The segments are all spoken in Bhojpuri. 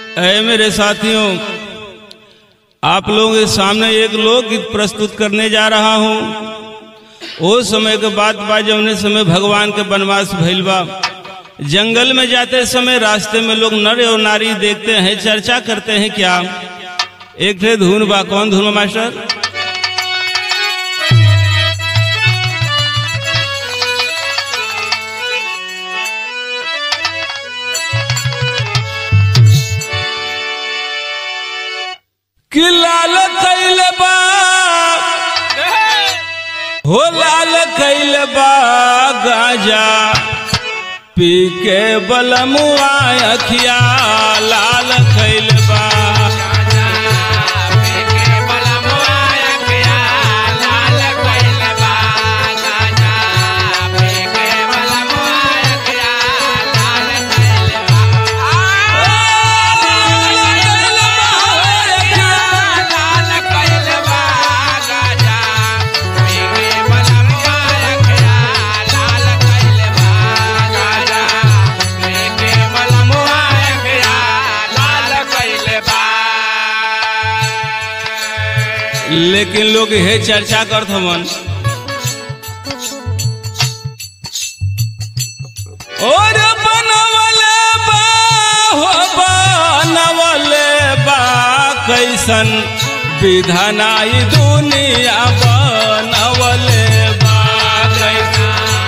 है मेरे साथियों आप लोगों के सामने एक लोकगीत प्रस्तुत करने जा रहा हूँ वो समय के बाद बा जौने समय भगवान के वनवास भइल बा जंगल में जाते समय रास्ते में लोग नर और नारी देखते हैं चर्चा करते हैं क्या एक थे धुन बा कौन धुन बा मास्टर कि लाल कैल बा हो लाल कैल बा गाजा पी के बलमुआ अखिया लाल कैल बा लेकिन लोग हे चर्चा करत हवन और बनवले बा हो बनवले बा कैसन विधानाई दुनिया बनवले बा कैसन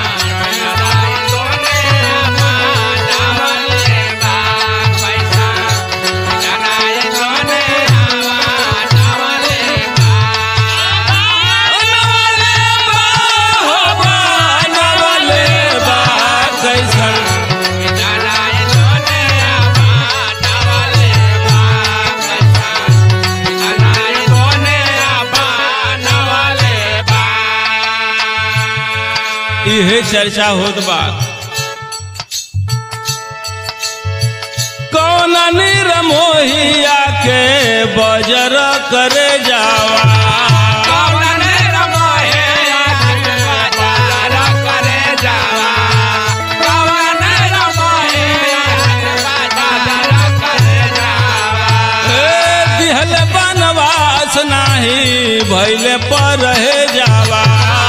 बनवले बा हो बनवले बा कैसन इहे चर्चा होत बा कौन निरमोहिया के बजर करे जावा ए, दिहल बनवास नाही भैले पर रहे जावा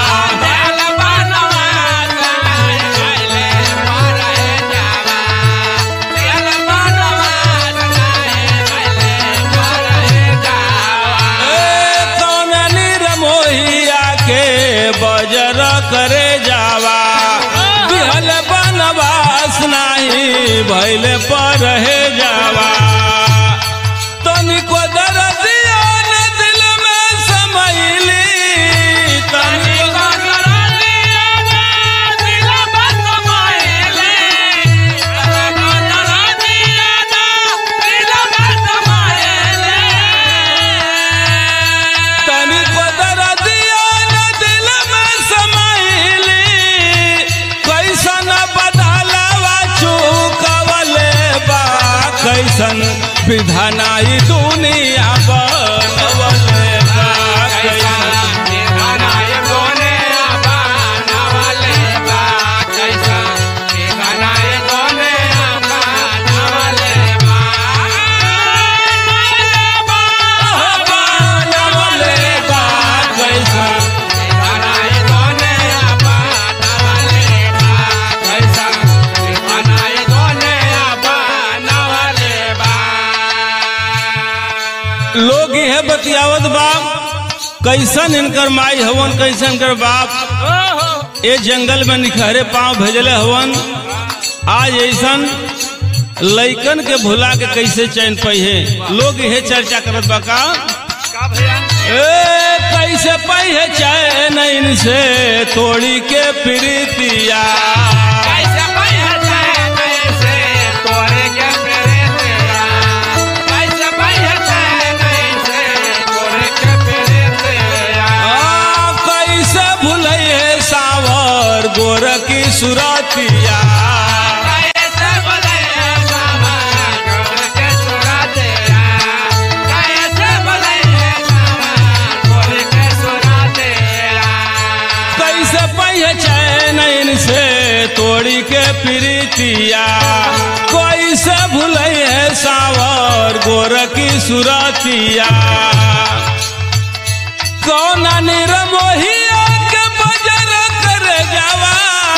ए, कौन निरमोहिया के बजर करे जावा दिहल बनवास नाही भैले पर रहे जावा तनिको दर्दिया न दिल में समैली तनिको तनिको दर्दिया न दिल में समैली कैसन बदलवा चुकवले बा कैसन विधानाई दुनिया बनवले बा कैसन बनवले बा कैसन लोग यह बतियावत बाप कैसन इनकर माई हवन कैसन इनकर बाप ए जंगल में निखरे पांव भेजले हवन आज ऐसन लइकन के भुला के कैसे चैन पहिए लोग यह चर्चा करत बा का ए कैसे पहिए चैन इनसे तोड़ी के प्रीतिया आ, कैसे भुलैए सावर गोर की सुरतिया कैसे पहिए चैन इनसे तोड़ी के प्रीतिया कैसे भुलैए सावर गोरखी सुरतिया कौना निरमोहिया के बजर कर जावा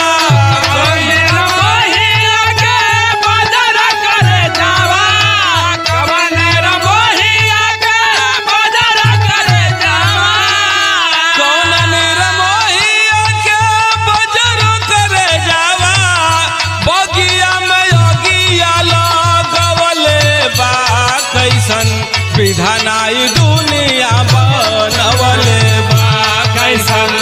कौना निरमोहिया के बजर कर जावा बगिया में योगिया लगवले बा कैसन विधानाई दुनिया बनवले बा कैसन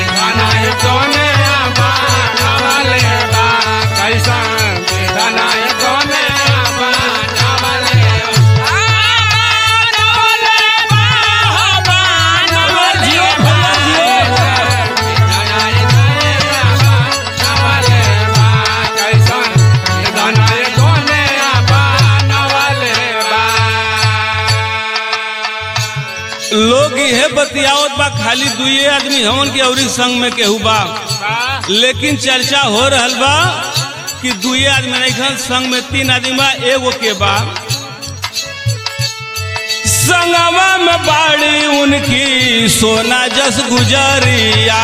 जियो भैया जियो लोग इहे बतियावत बा खाली दुए आदमी हमन के अउरी संग में केहू बा लेकिन चर्चा हो रहल बा कि दुए आदमी नहीं खन संग में तीन आदमी बा एगो के बा संगवा में बाड़ी उनकी सोना जस गुजरिया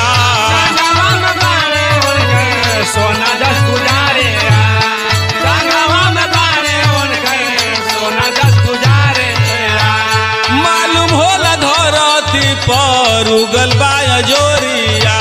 सोना दस गुजारे संगवा में बारे उनके सोना दस गुजारे मालूम होला धरती पर उगल बा जोरिया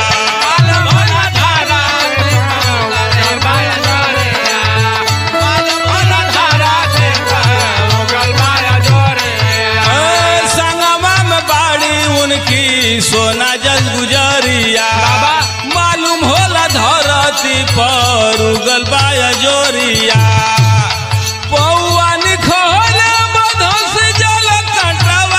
ए, संगवा में बाड़ी उनकी सोना जस गुजरिया मालूम होला धरती पर उगल बा जोरिया पौआ निखोले बधस जल कटवा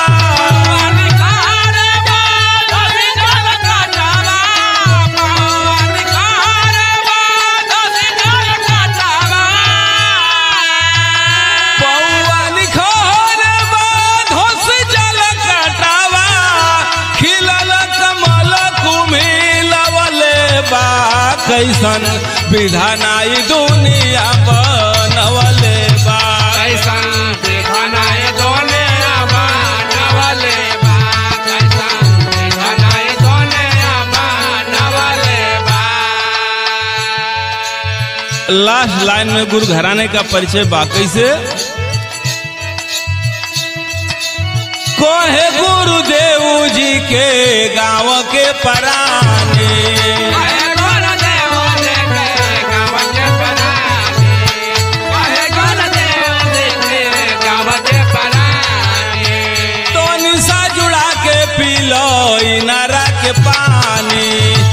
पौआ निखोले बधस जल कटवा खिलल कमल कुमिलवले बा कैसन विधानाई दुनिया बनवले बा लास्ट लाइन में गुरु घराने का परिचय बाकी से कोहे गुरुदेव जी के गांव के पराने तो निशा जुड़ा के पीलो इनारा के पानी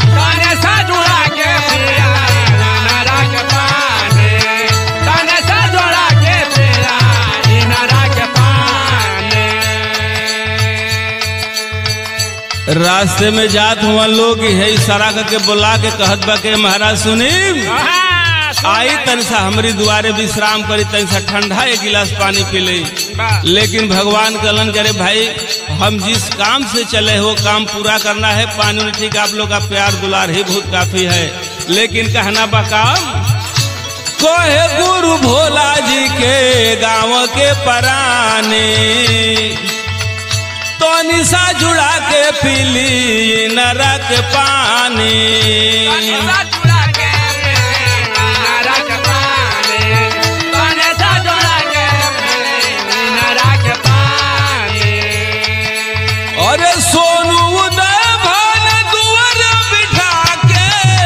रास्ते में जात हुआ लोग है इशारा करके बुला के कहत बा के महाराज सुनी आई तन सा हमारी दुआरे विश्राम करी तन सा ठंडा एक गिलास पानी पी ले लेकिन भगवान कलन करे भाई हम जिस काम से चले हो काम पूरा करना है पानी में ठीक आप लोग का प्यार दुलार ही बहुत काफी है लेकिन कहना बकाम कोहे गुरु भोला जी के गांव के पराने तो निशा जुड़ा के पीली नरक पानी अरे सोनू उदय भान दुआर बिठा के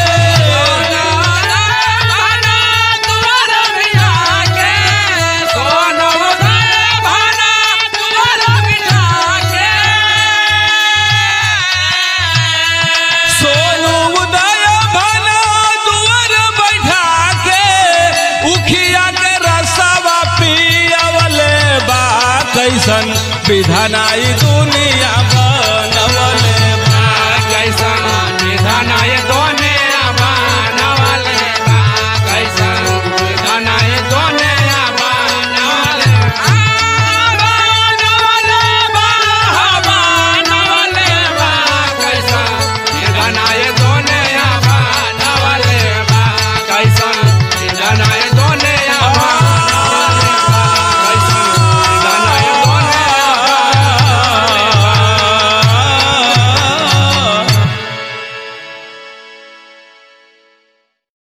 सोनू उदय भान दुआर बैठा के उखिया के रसवा पियावले बा कैसन विधानाई दुनिया